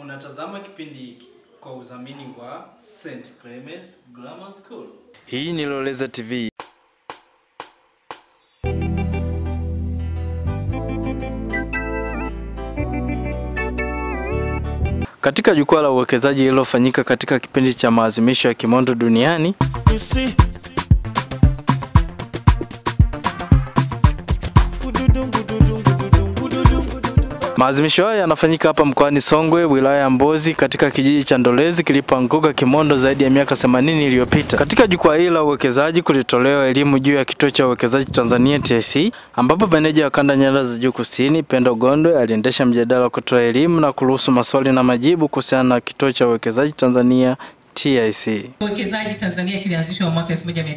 Unatazama kipindi hiki kwa udhamini wa St. Clemens Grammar School. Hii ni Loleza TV. Katika jukwaa la uwekezaji lililofanyika katika kipindi cha maadhimisho ya Kimondo duniani, You see. Gududum, gududum, gududum, gududum, gududum. maadhimisho haya yanafanyika hapa mkoani Songwe, wilaya ya Mbozi, katika kijiji cha Ndolezi kilipoanguka Kimondo zaidi ya miaka 80 iliyopita. Katika jukwaa hili la uwekezaji kulitolewa elimu juu ya kituo cha uwekezaji Tanzania TIC, ambapo meneja wa kanda nyanda za juu kusini Pendo Gondwe aliendesha mjadala wa kutoa elimu na kuruhusu maswali na majibu kuhusiana na kituo cha uwekezaji Tanzania TIC. Uwekezaji Tanzania kilianzishwa mwaka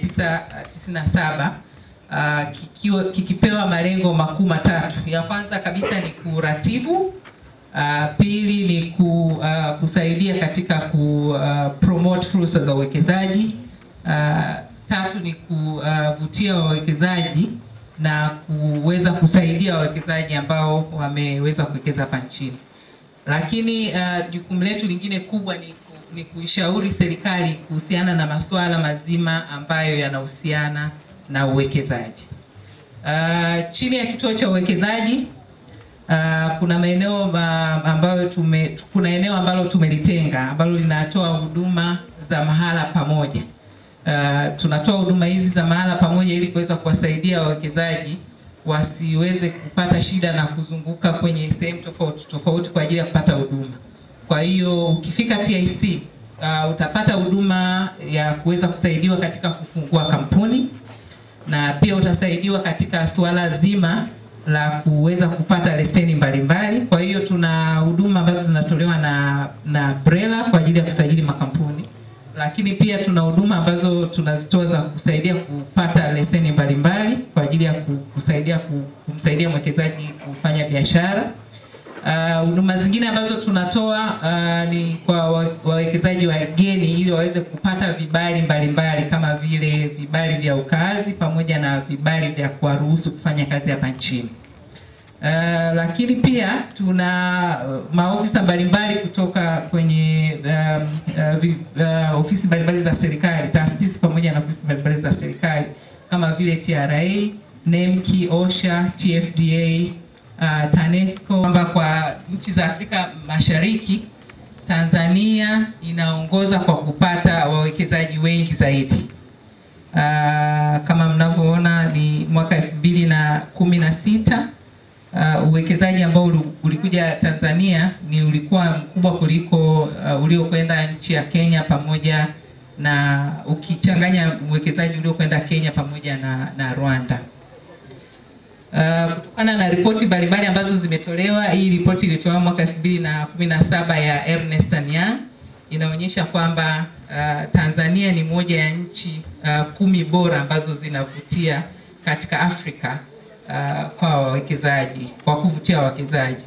1997 uh, kikiwa kikipewa malengo makuu matatu. Ya kwanza kabisa ni kuratibu, uh, pili ni ku, uh, kusaidia katika ku uh, promote fursa za uwekezaji, uh, tatu ni kuvutia wawekezaji na kuweza kusaidia wawekezaji ambao wameweza kuwekeza hapa nchini lakini uh, jukumu letu lingine kubwa ni, ku, ni kuishauri serikali kuhusiana na masuala mazima ambayo yanahusiana na uwekezaji. Uh, chini ya kituo cha uwekezaji uh, kuna maeneo ma- ambayo tume, kuna eneo ambalo tumelitenga ambalo linatoa huduma za mahala pamoja. Uh, tunatoa huduma hizi za mahala pamoja ili kuweza kuwasaidia wawekezaji wasiweze kupata shida na kuzunguka kwenye sehemu tofauti tofauti kwa ajili ya kupata huduma. Kwa hiyo ukifika TIC uh, utapata huduma ya kuweza kusaidiwa katika kufungua kampuni na pia utasaidiwa katika suala zima la kuweza kupata leseni mbalimbali. Kwa hiyo tuna huduma ambazo zinatolewa na na BRELA kwa ajili ya kusajili makampuni, lakini pia tuna huduma ambazo tunazitoa za kusaidia kupata leseni mbalimbali kwa ajili ya ku- kusaidia ku- kumsaidia mwekezaji kufanya biashara. Ah, huduma zingine ambazo tunatoa uh, ni kwa wa- wawekezaji wageni ili waweze kupata vibali mbalimbali kama vile vibali vya ukaazi pamoja na vibali vya kuwaruhusu kufanya kazi hapa nchini. Uh, lakini pia tuna uh, maofisa mbalimbali kutoka kwenye um, uh, vi, uh, ofisi mbalimbali za serikali, taasisi pamoja na ofisi mbalimbali za serikali kama vile TRA, NEMKI, OSHA, TFDA, uh, TANESCO kwamba kwa nchi za Afrika Mashariki Tanzania inaongoza kwa kupata wawekezaji wengi zaidi. Uh, kama mnavyoona ni mwaka elfu mbili na kumi na sita uh, uwekezaji ambao uli- ulikuja Tanzania ni ulikuwa mkubwa kuliko uh, uliokwenda nchi ya Kenya pamoja na ukichanganya uwekezaji uliokwenda Kenya pamoja na, na Rwanda. Uh, kutokana na ripoti mbalimbali ambazo zimetolewa, hii ripoti ilitolewa mwaka 2017 ya Ernst and Young inaonyesha kwamba uh, Tanzania ni moja ya nchi uh, kumi bora ambazo zinavutia katika Afrika uh, kwa wawekezaji, kwa kuvutia wawekezaji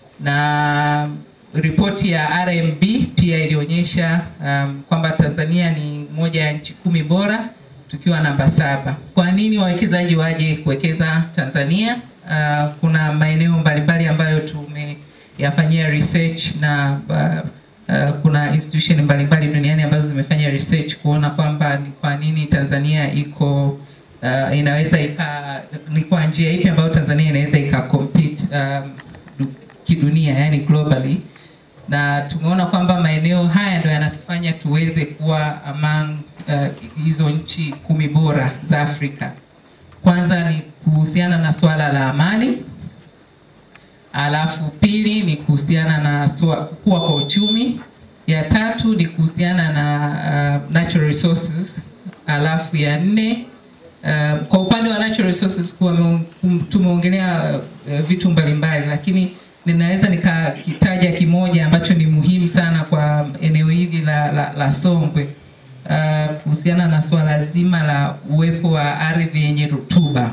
na ripoti ya RMB pia ilionyesha um, kwamba Tanzania ni moja ya nchi kumi bora tukiwa namba saba. Kwa nini wawekezaji waje kuwekeza Tanzania? Uh, kuna maeneo mbalimbali ambayo tumeyafanyia research na uh, uh, kuna institution mbalimbali duniani ambazo zimefanya research kuona kwamba ni kwa nini Tanzania iko uh, inaweza ika ni kwa njia ipi ambayo Tanzania inaweza ika compete um, du- kidunia yani globally na tumeona kwamba maeneo haya ndio yanatufanya tuweze kuwa among uh, hizo nchi kumi bora za Afrika. Kwanza ni kuhusiana na swala la amani, alafu pili ni kuhusiana na swa- kukua kwa uchumi, ya tatu ni kuhusiana na uh, natural resources, alafu ya nne uh, kwa upande wa natural resources kuwa meon- kum- tumeongelea uh, vitu mbalimbali, lakini ninaweza nikakitaja kimoja ambacho ni muhimu sana kwa eneo hili la, la, la Songwe uh, kuhusiana na swala zima la uwepo wa ardhi yenye rutuba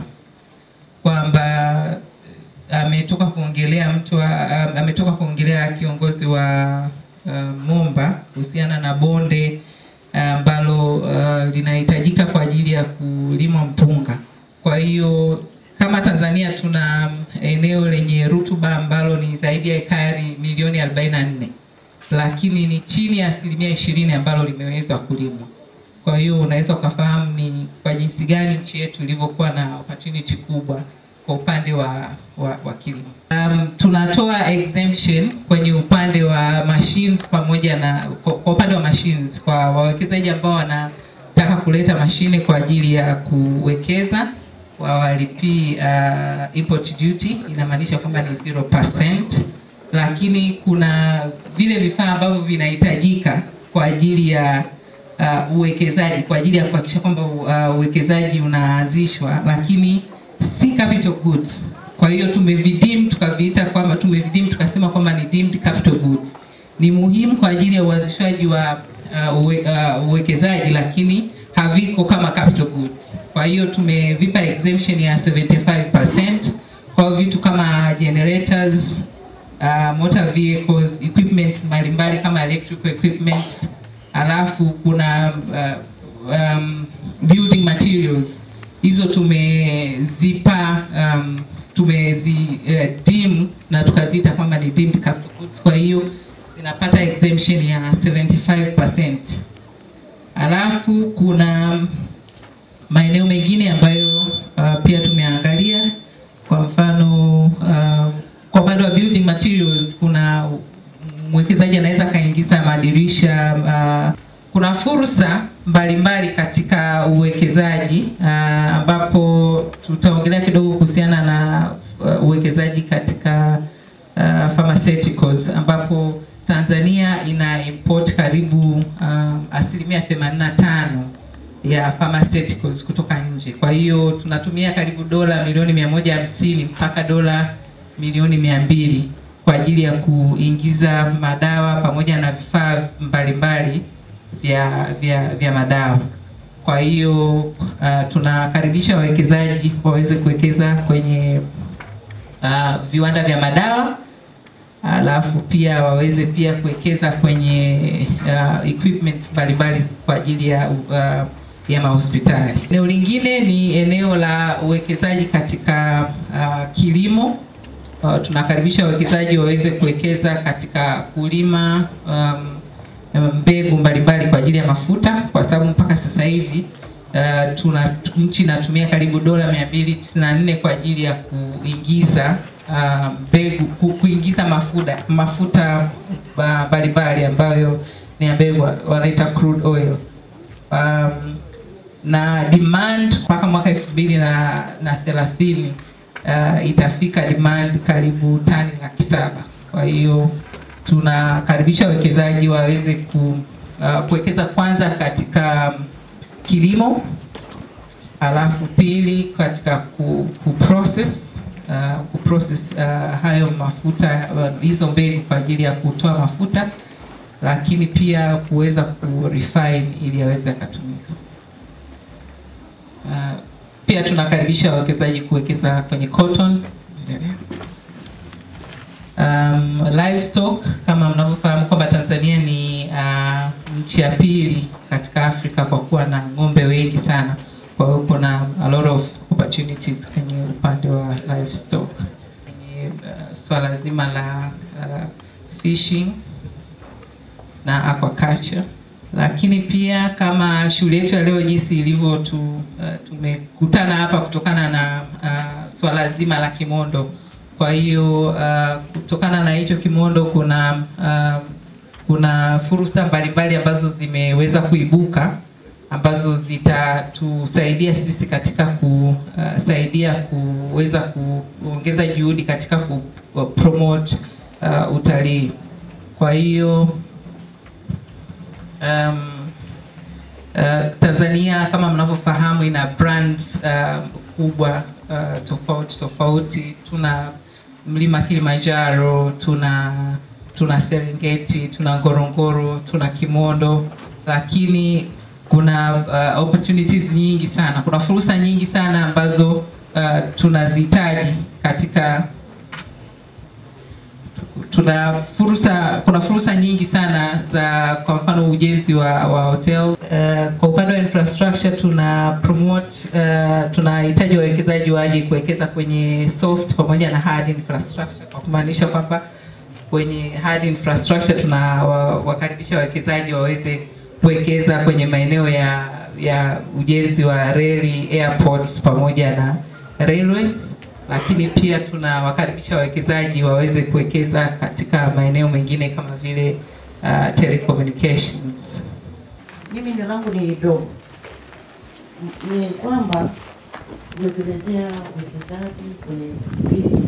kwamba ametoka kuongelea mtu wa, am- ametoka kuongelea kiongozi wa uh, Momba kuhusiana na bonde ambalo uh, linahitajika kwa ajili ya kulima mpunga. Kwa hiyo kama Tanzania tuna eneo lenye rutuba ambalo ni zaidi ya ekari milioni 44 lakini ni chini ya asilimia ishirini ambalo limeweza kulimwa. Kwa hiyo unaweza ukafahamu ni kwa jinsi gani nchi yetu ilivyokuwa na opportunity kubwa kwa upande wa, wa, wa kilimo. Um, tunatoa exemption kwenye upande wa machines pamoja na kwa, kwa upande wa machines kwa wawekezaji ambao wanataka kuleta mashine kwa ajili ya kuwekeza wawalipii uh, import duty, inamaanisha kwamba ni 0%, lakini kuna vile vifaa ambavyo vinahitajika kwa ajili ya uh, uwekezaji kwa ajili ya kuhakikisha kwamba uh, uwekezaji unaanzishwa, lakini si capital goods. Kwa hiyo tumevidim tukaviita kwamba tumevidim tukasema kwamba ni deemed capital goods. Ni muhimu kwa ajili ya uanzishwaji wa uh, uwe, uh, uwekezaji lakini haviko kama capital goods. Kwa hiyo tumevipa exemption ya 75% kwa vitu kama generators, uh, motor vehicles, equipment mbalimbali kama electrical equipment, alafu kuna uh, um, building materials hizo tumezipa um, tumezi uh, dim na tukaziita kwamba ni deemed capital goods. Kwa hiyo zinapata exemption ya 75%. Alafu kuna maeneo mengine ambayo uh, pia tumeangalia kwa mfano uh, kwa upande wa building materials kuna mwekezaji anaweza akaingiza madirisha uh, kuna fursa mbalimbali katika uwekezaji uh, ambapo tutaongelea kidogo kuhusiana na uh, uwekezaji katika uh, pharmaceuticals ambapo Tanzania ina import karibu uh, asilimia 85 ya pharmaceuticals kutoka nje. Kwa hiyo tunatumia karibu dola milioni 150 mpaka dola milioni 200 kwa ajili ya kuingiza madawa pamoja na vifaa mbalimbali vya, vya, vya madawa. Kwa hiyo uh, tunakaribisha wawekezaji waweze kuwekeza kwenye uh, viwanda vya madawa alafu pia waweze pia kuwekeza kwenye uh, equipment mbalimbali kwa ajili ya uh, ya mahospitali. Eneo lingine ni eneo la uwekezaji katika uh, kilimo. Uh, tunakaribisha wawekezaji waweze kuwekeza katika kulima um, mbegu mbalimbali kwa ajili ya mafuta, kwa sababu mpaka sasa hivi uh, tuna nchi inatumia karibu dola 294 kwa ajili ya kuingiza mbegu uh, kuingiza mafuta mafuta mbalimbali uh, ambayo ni ya mbegu wanaita crude oil um, na demand mpaka mwaka elfu mbili na, na thelathini uh, itafika demand karibu tani laki saba. Kwa hiyo tunakaribisha wawekezaji waweze ku, uh, kuwekeza kwanza katika kilimo, alafu pili katika ku, ku process uh, ku process uh, hayo mafuta uh, hizo mbegu kwa ajili ya kutoa mafuta, lakini pia kuweza ku refine ili yaweze yakatumika. Uh, pia tunakaribisha wawekezaji kuwekeza kwenye cotton. Um, livestock kama mnavyofahamu kwamba Tanzania ni uh, nchi ya pili katika Afrika kwa kuwa na ng'ombe wengi sana. Kwa hiyo kuna a lot of opportunities kwenye upande wa livestock. Kwenye uh, swala zima la uh, fishing na aquaculture lakini pia kama shule yetu ya leo jinsi ilivyo tu, uh, tumekutana hapa kutokana na uh, swala zima la kimondo. Kwa hiyo uh, kutokana na hicho kimondo kuna uh, kuna fursa mbalimbali ambazo zimeweza kuibuka ambazo zitatusaidia sisi katika kusaidia kuweza kuongeza juhudi katika ku promote uh, utalii. Kwa hiyo um, uh, Tanzania kama mnavyofahamu ina brands uh, kubwa uh, tofauti tofauti. Tuna mlima Kilimanjaro, tuna tuna Serengeti, tuna Ngorongoro, tuna Kimondo, lakini kuna uh, opportunities nyingi sana, kuna fursa nyingi sana ambazo uh, tunazihitaji katika tuna fursa kuna fursa nyingi sana za kwa mfano ujenzi wa, wa hotel uh, kwa upande wa infrastructure tuna promote uh, tunahitaji wawekezaji waje kuwekeza kwenye soft pamoja na hard infrastructure kwa kumaanisha kwamba kwenye hard infrastructure tunawakaribisha wawekezaji waweze kuwekeza kwenye maeneo ya, ya ujenzi wa reli, airports pamoja na railways, lakini pia tunawakaribisha wawekezaji waweze kuwekeza katika maeneo mengine kama vile uh, telecommunications. Mimi ndio langu ni dogo, ni kwamba umetuelezea uwekezaji kwenye bili,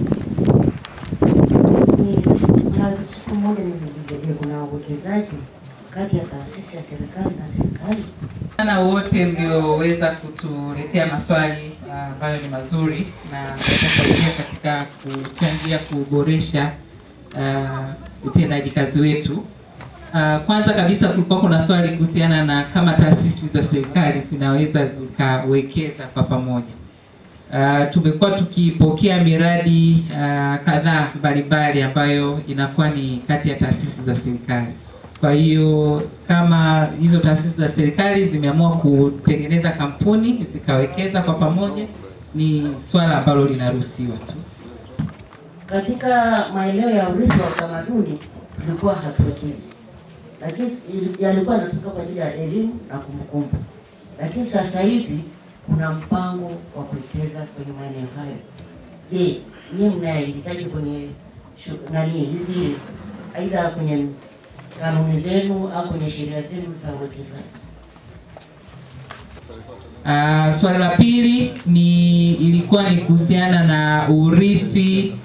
lakini na siku moja niliuliza, je, kuna uwekezaji kati ya taasisi ya serikali na serikali? sana wote mlioweza kutuletea maswali ah, ambayo ni mazuri na yatasaidia katika kuchangia kuboresha ah, utendaji kazi wetu. Ah, Kwanza kabisa kulikuwa kuna swali kuhusiana na kama taasisi za serikali zinaweza zikawekeza kwa pamoja. Uh, tumekuwa tukipokea miradi uh, kadhaa mbalimbali ambayo inakuwa ni kati ya taasisi za serikali. Kwa hiyo kama hizo taasisi za serikali zimeamua kutengeneza kampuni zikawekeza kwa pamoja, ni swala ambalo linaruhusiwa tu. Katika maeneo ya urithi wa utamaduni tulikuwa hatuwekezi, lakini ili- yalikuwa yanatumika kwa ajili ya elimu na kumbukumbu, lakini sasa hivi kuna mpango wa kuwekeza kwenye maeneo hayo. Je, nyie mnaingizaje kwenye shu- nani hizi, aidha kwenye kanuni zenu au kwenye sheria zenu za uwekezaji? Uh, swali la pili ni ilikuwa ni kuhusiana na urithi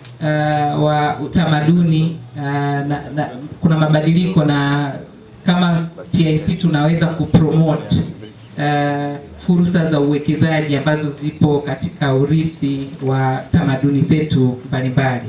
uh, wa utamaduni uh, na, na, kuna mabadiliko na kama TIC tunaweza kupromote uh, fursa za uwekezaji ambazo zipo katika urithi wa tamaduni zetu mbalimbali.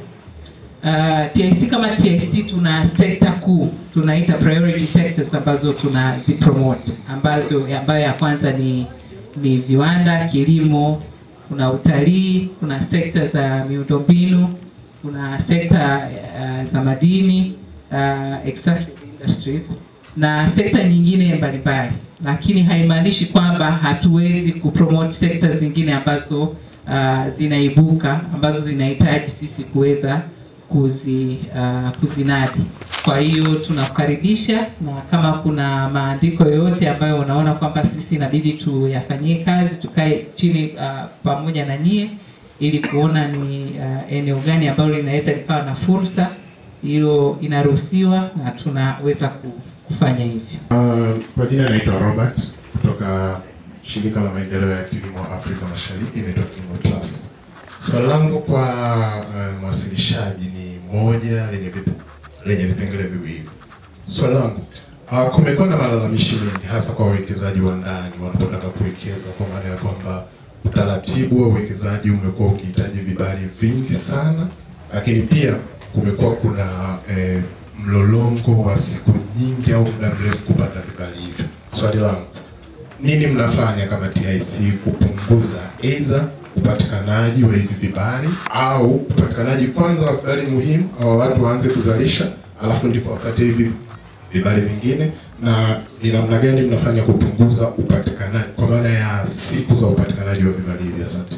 Uh, TIC kama TIC tuna sekta kuu tunaita priority sectors ambazo tunazipromote ambazo ambayo ya kwanza ni ni viwanda, kilimo, kuna utalii, kuna sekta za miundombinu, kuna sekta uh, za madini uh, extractive industries na sekta nyingine mbalimbali, lakini haimaanishi kwamba hatuwezi kupromote sekta zingine ambazo uh, zinaibuka ambazo zinahitaji sisi kuweza kuzi, uh, kuzinadi. Kwa hiyo tunakukaribisha, na kama kuna maandiko yoyote ambayo unaona kwamba sisi inabidi tuyafanyie kazi, tukae chini uh, pamoja na nyie ili kuona ni uh, eneo gani ambalo linaweza likawa na fursa, hiyo inaruhusiwa na tunaweza ku- kufanya hivyo. Uh, kwa jina naitwa Robert kutoka shirika la maendeleo ya kilimo Afrika Mashariki inaitwa Kilimo Trust. Swali langu kwa uh, mwasilishaji ni moja lenye vip, lenye vipengele viwili. Swali langu uh, kumekuwa na malalamishi mengi hasa kwa wawekezaji wa ndani wanapotaka kuwekeza, kwa maana ya kwamba utaratibu wa uwekezaji umekuwa ukihitaji vibali vingi sana, lakini pia kumekuwa kuna eh, mlolongo wa siku nyingi au muda mrefu kupata vibali hivyo. Swali langu, nini mnafanya kama TIC kupunguza aidha upatikanaji wa hivi vibali au upatikanaji kwanza wa vibali muhimu, au watu waanze kuzalisha alafu ndipo wapate hivi vibali vingine, na ni namna gani mnafanya kupunguza upatikanaji kwa maana ya siku za upatikanaji wa vibali hivi? Asante.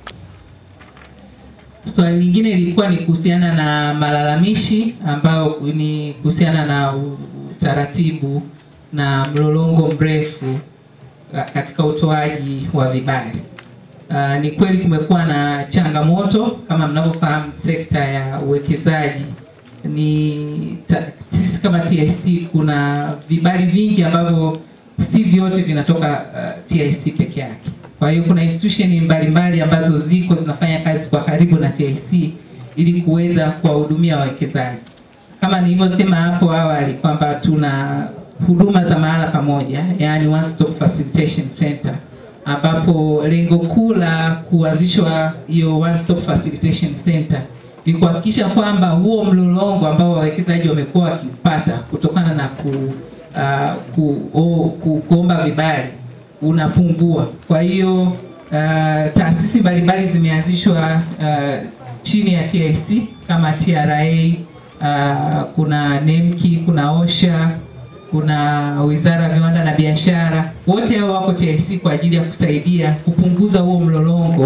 Swali lingine lilikuwa ni kuhusiana na malalamishi ambayo ni kuhusiana na u- utaratibu na mlolongo mrefu ka- katika utoaji wa vibali. Uh, ni kweli kumekuwa na changamoto kama mnavyofahamu, sekta ya uwekezaji ni ta, sisi kama TIC kuna vibali vingi ambavyo si vyote vinatoka uh, TIC peke yake. Kwa hiyo kuna institution mbalimbali ambazo ziko zinafanya kazi kwa karibu na TIC ili kuweza kuwahudumia wawekezaji. Kama nilivyosema hapo awali kwamba tuna huduma za mahala pamoja, yani one stop facilitation center ambapo lengo kuu la kuanzishwa hiyo one stop facilitation center ni kuhakikisha kwamba huo mlolongo ambao wawekezaji wamekuwa wakipata kutokana na ku, uh, ku, o, ku, kuomba vibali unapungua. Kwa hiyo uh, taasisi mbalimbali zimeanzishwa uh, chini ya TIC kama TRA, uh, kuna NEMKI, kuna OSHA, kuna Wizara ya Viwanda na Biashara. Wote hao wako TIC kwa ajili ya kusaidia kupunguza huo mlolongo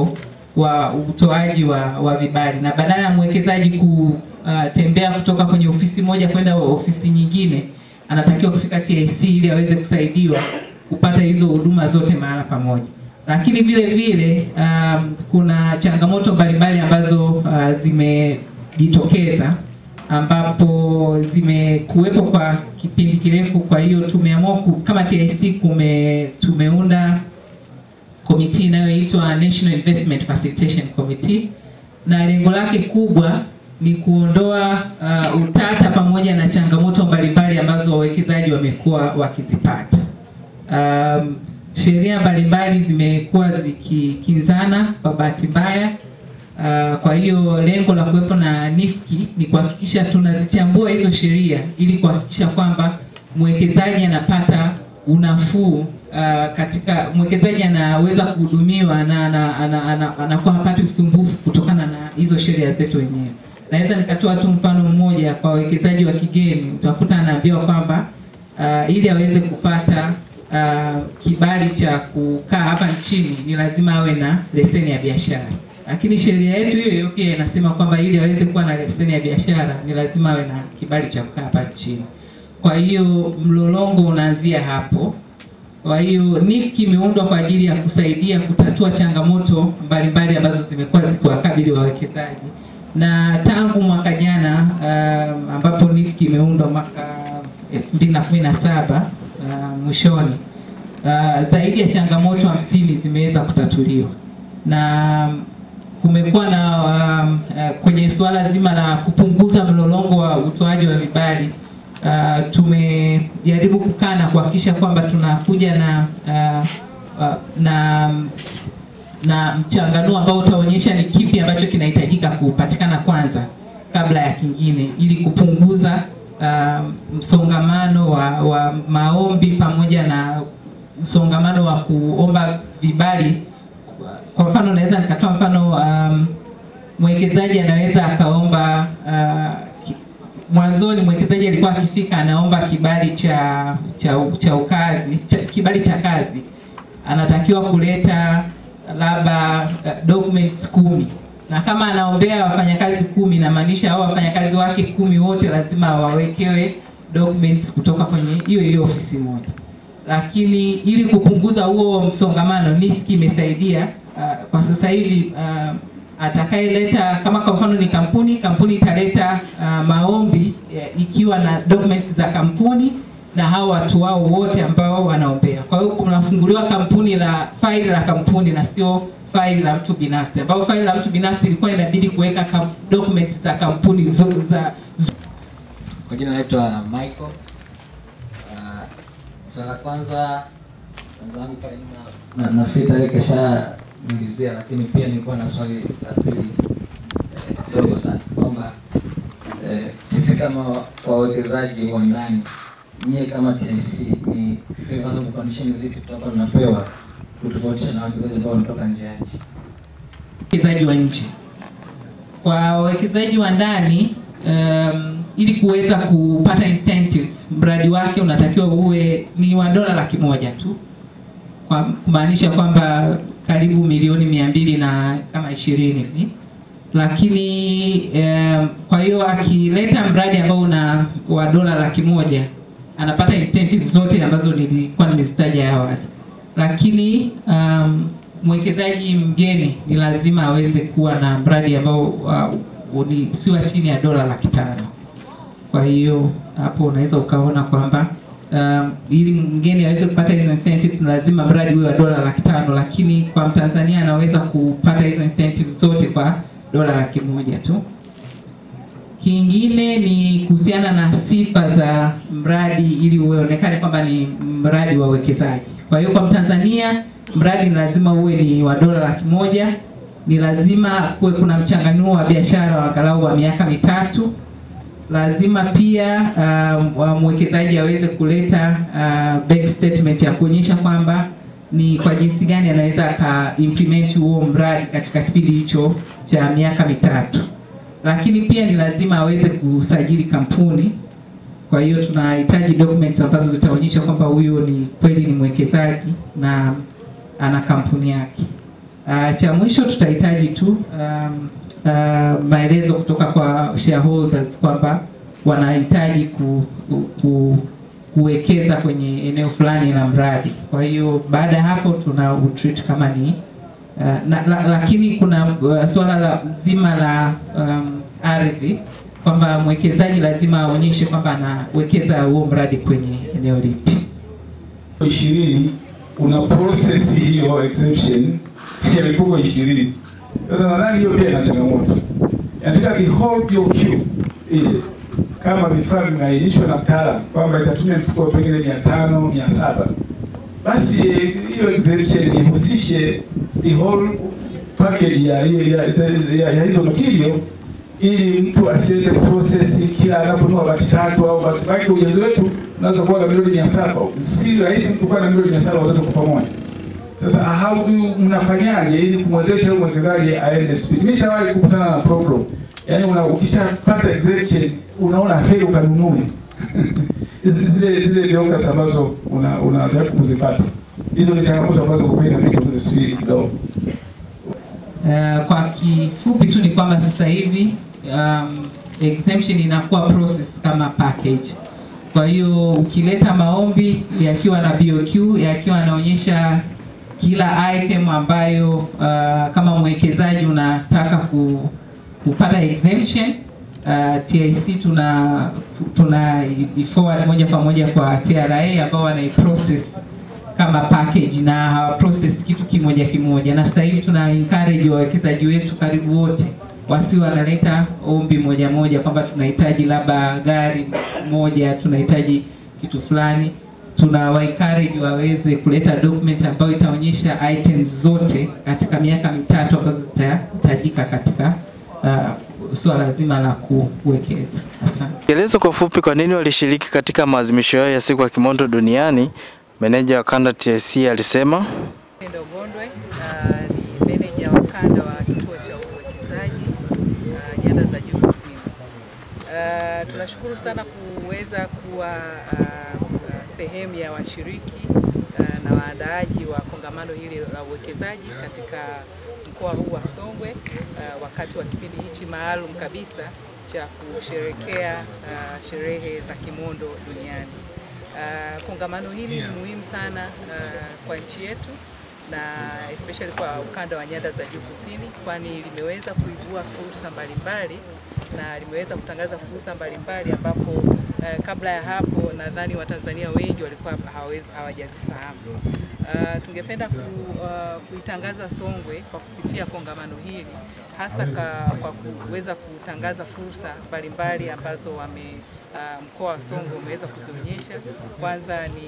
wa utoaji wa, wa vibali na badala ya mwekezaji kutembea kutoka kwenye ofisi moja kwenda ofisi nyingine, anatakiwa kufika TIC ili aweze kusaidiwa kupata hizo huduma zote mahala pamoja. Lakini vile vile um, kuna changamoto mbalimbali ambazo uh, zimejitokeza ambapo zimekuwepo kwa kipindi kirefu. Kwa hiyo tumeamua ku- kama TIC kume, tumeunda komiti inayoitwa National Investment Facilitation Committee na lengo lake kubwa ni kuondoa uh, utata pamoja na changamoto mbalimbali ambazo wawekezaji wamekuwa wakizipata. Um, sheria mbalimbali zimekuwa zikikinzana kwa bahati mbaya. Uh, kwa hiyo lengo la kuwepo na NIFKI ni kuhakikisha tunazichambua hizo sheria ili kuhakikisha kwamba mwekezaji anapata unafuu uh, katika mwekezaji anaweza kuhudumiwa na ana- ana- ana- anakuwa hapati usumbufu kutokana na hizo sheria zetu wenyewe. Naweza nikatoa tu mfano mmoja kwa wawekezaji wa kigeni, utakuta anaambiwa kwamba uh, ili aweze kupata uh, kibali cha kukaa hapa nchini ni lazima awe na leseni ya biashara, lakini sheria yetu hiyo hiyo pia inasema kwamba ili aweze kuwa na leseni ya biashara ni lazima awe na kibali cha kukaa hapa nchini. Kwa hiyo mlolongo unaanzia hapo. Kwa hiyo NIFKI imeundwa kwa ajili ya kusaidia kutatua changamoto mbalimbali ambazo zimekuwa zikiwakabili wawekezaji, na tangu mwaka jana um, ambapo NIFKI imeundwa mwaka 2017 uh, mwishoni uh, zaidi ya changamoto hamsini zimeweza kutatuliwa na kumekuwa na um, uh, kwenye suala zima la kupunguza mlolongo wa utoaji wa vibali uh, tumejaribu kukaa na kuhakikisha kwamba tunakuja na uh, uh, na na mchanganuo ambao utaonyesha ni kipi ambacho kinahitajika kupatikana kwanza kabla ya kingine ili kupunguza uh, msongamano wa, wa maombi pamoja na msongamano wa kuomba vibali. Kwa mfano naweza nikatoa mfano um, mwekezaji anaweza akaomba uh, ki- mwanzoni mwekezaji alikuwa akifika anaomba kibali cha cha, cha ukazi cha, kibali cha kazi anatakiwa kuleta labda uh, documents kumi na kama anaombea wafanyakazi kumi inamaanisha hao wafanyakazi wake kumi wote lazima wawekewe documents kutoka kwenye hiyo hiyo ofisi moja lakini ili kupunguza huo msongamano NISC imesaidia uh, kwa sasa hivi uh, atakayeleta kama kwa mfano ni kampuni kampuni italeta uh, maombi uh, ikiwa na documents za kampuni na hao watu wao wote ambao wanaombea kwa hiyo kunafunguliwa kampuni la faili la kampuni na sio faili la mtu binafsi ambao faili la mtu binafsi ilikuwa inabidi kuweka kam- documents za kampuni zo, za Kwa jina naitwa Michael. Uh, swala la kwanza wenzangu pale nyuma na nafikiri tarehe kesha nilizia, lakini pia nilikuwa na swali la pili eh, dogo sana kwamba eh, sisi kama wawekezaji wa ndani, nyie kama TIC ni favorable conditions zipi tutakuwa tunapewa kutofautisha na wawekezaji ambao wanatoka nje ya nchi? wawekezaji wa nje. Kwa wawekezaji wa ndani um, ili kuweza kupata incentives, mradi wake unatakiwa uwe ni wa dola laki moja tu, kwa kumaanisha kwamba karibu milioni mia mbili na kama ishirini hivi lakini um, kwa hiyo akileta mradi ambao una wa dola laki moja anapata incentives zote ambazo nilikuwa nimezitaja awali lakini um, mwekezaji mgeni ni lazima aweze kuwa na mradi ambao uh, ni sio chini ya dola laki tano. Kwa hiyo hapo unaweza ukaona kwamba um, ili mgeni aweze kupata hizo incentives ni lazima mradi uwe wa dola laki tano, lakini kwa Mtanzania anaweza kupata hizo incentives zote kwa dola laki moja tu. Kingine ni kuhusiana na sifa za mradi ili uonekane kwamba ni mradi wa uwekezaji. Kwa hiyo kwa Mtanzania mradi ni lazima uwe ni wa dola laki moja, ni lazima kuwe kuna mchanganuo wa biashara wa angalau wa miaka mitatu. Lazima pia um, wa mwekezaji aweze kuleta uh, bank statement ya kuonyesha kwamba ni kwa jinsi gani anaweza aka implement huo mradi katika kipindi hicho cha miaka mitatu lakini pia ni lazima aweze kusajili kampuni. Kwa hiyo tunahitaji documents ambazo zitaonyesha kwamba huyo ni kweli ni mwekezaji na ana kampuni yake. Uh, cha mwisho tutahitaji tu um, uh, maelezo kutoka kwa shareholders kwamba wanahitaji ku, ku, ku, kuwekeza kwenye eneo fulani la mradi. Kwa hiyo baada ya hapo tuna utreat kama ni uh, na, la, lakini kuna uh, swala la zima la um, ardhi kwamba mwekezaji lazima aonyeshe kwamba anawekeza huo mradi kwenye eneo lipi. ishirini una process hiyo exemption ya mifuko ishirini. Sasa nadhani hiyo pia ina changamoto. Nataka the whole BOQ ile kama vifaa vimeainishwa na mtaalamu kwamba itatumia mifuko pengine mia tano mia saba basi eh, hiyo exemption ihusishe the whole package ya, ya, ya, ya, ya hizo material ili mtu asiende process kila anaponunua bati tatu au bati baki. Ujazo wetu unaweza kuwa na milioni mia saba si rahisi kuwa na milioni mia saba zote kwa pamoja. Sasa how do you- mnafanyaje ili kumwezesha huyo mwekezaji aende speed? Nimeshawahi kukutana na problem, yaani una ukishapata exemption unaona heri ukanunue Hizi- zile zile viongas ambazo una unajaribu kuzipata. Hizo ni changamoto ambazo kwa kweli inabidi kuzisiri kidogo. Uh, kwa kifupi tu ni kwamba sasa hivi um, exemption inakuwa process kama package. Kwa hiyo ukileta maombi yakiwa na BOQ yakiwa yanaonyesha kila item ambayo uh, kama mwekezaji unataka ku, kupata exemption uh, TIC tuna tuna i- forward moja kwa moja kwa TRA ambao wanaiprocess kama package na hawa process kitu kimoja kimoja, na sasa hivi tuna encourage wawekezaji wetu karibu wote wasiwe wanaleta ombi moja moja kwamba tunahitaji labda gari moja, tunahitaji kitu fulani. Tuna wa encourage waweze kuleta document ambayo itaonyesha items zote katika miaka mitatu ambazo zitahitajika katika uh, suala zima la ku- kuwekeza. Asante. Eleza kwa ufupi kwa nini walishiriki katika maadhimisho hayo ya siku ya kimondo duniani. Meneja wa kanda TIC alisema Pendo Gondwe uh, ni meneja wa kanda wa kituo cha uwekezaji uh, nyanda za juu kusini. Uh, tunashukuru sana kuweza kuwa uh, uh, sehemu ya washiriki uh, na waandaaji wa kongamano hili la uwekezaji katika mkoa huu wa Songwe uh, wakati wa kipindi hichi maalum kabisa cha kusherekea uh, sherehe za kimondo duniani. Uh, kongamano hili ni muhimu sana uh, kwa nchi yetu na especially kwa ukanda wa nyanda za juu kusini, kwani limeweza kuibua fursa mbalimbali na limeweza kutangaza fursa mbalimbali ambapo uh, kabla ya hapo nadhani Watanzania wengi walikuwa hawawezi- hawajazifahamu. Uh, tungependa ku, uh, kuitangaza Songwe kwa kupitia kongamano hili hasa ka, kwa kuweza kutangaza fursa mbalimbali ambazo wame uh, mkoa wa Songwe umeweza kuzionyesha. Kwanza ni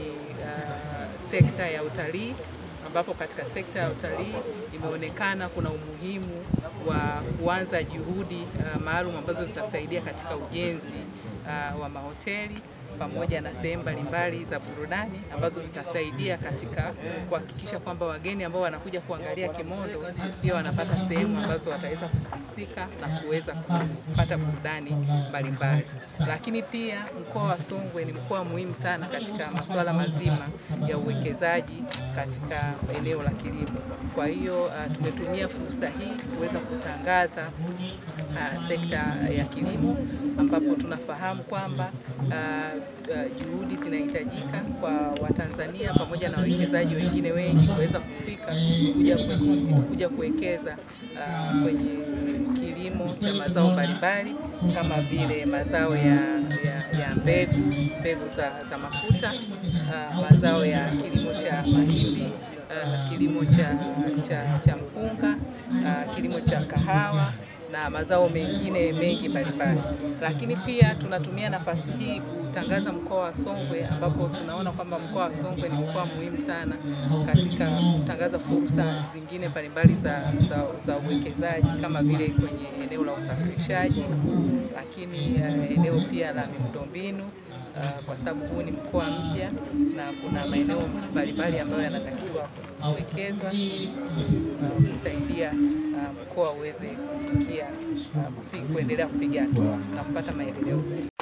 uh, sekta ya utalii ambapo katika sekta ya utalii imeonekana kuna umuhimu wa kuanza juhudi uh, maalum ambazo zitasaidia katika ujenzi uh, wa mahoteli pamoja na sehemu mbalimbali za burudani ambazo zitasaidia katika kuhakikisha kwamba wageni ambao wanakuja kuangalia kimondo pia wanapata sehemu ambazo wataweza kupumzika na kuweza kupata burudani mbalimbali. Lakini pia mkoa wa Songwe ni mkoa muhimu sana katika masuala mazima ya uwekezaji katika eneo la kilimo. Kwa hiyo uh, tumetumia fursa hii kuweza kutangaza uh, sekta ya kilimo ambapo tunafahamu kwamba uh, uh, juhudi zinahitajika kwa Watanzania pamoja na wawekezaji wengine wengi kuweza kufika kuja, kwe- kuja kuwekeza uh, kwenye kilimo cha mazao mbalimbali kama vile mazao ya, ya, ya mbegu mbegu za, za mafuta uh, mazao ya kilimo cha mahindi uh, kilimo cha, cha, cha mpunga uh, kilimo cha kahawa na mazao mengine mengi mbalimbali. Lakini pia tunatumia nafasi hii kutangaza mkoa wa Songwe, ambapo tunaona kwamba mkoa wa Songwe ni mkoa muhimu sana katika kutangaza fursa zingine mbalimbali za, za, za uwekezaji kama vile kwenye eneo la usafirishaji, lakini uh, eneo pia la miundombinu uh, kwa sababu huu ni mkoa mpya na kuna maeneo mbalimbali ambayo yanatakiwa kuwekezwa ili uh, kusaidia uh, mkoa uweze kufikia uh, kufi- kuendelea kupiga hatua na kupata maendeleo zaidi.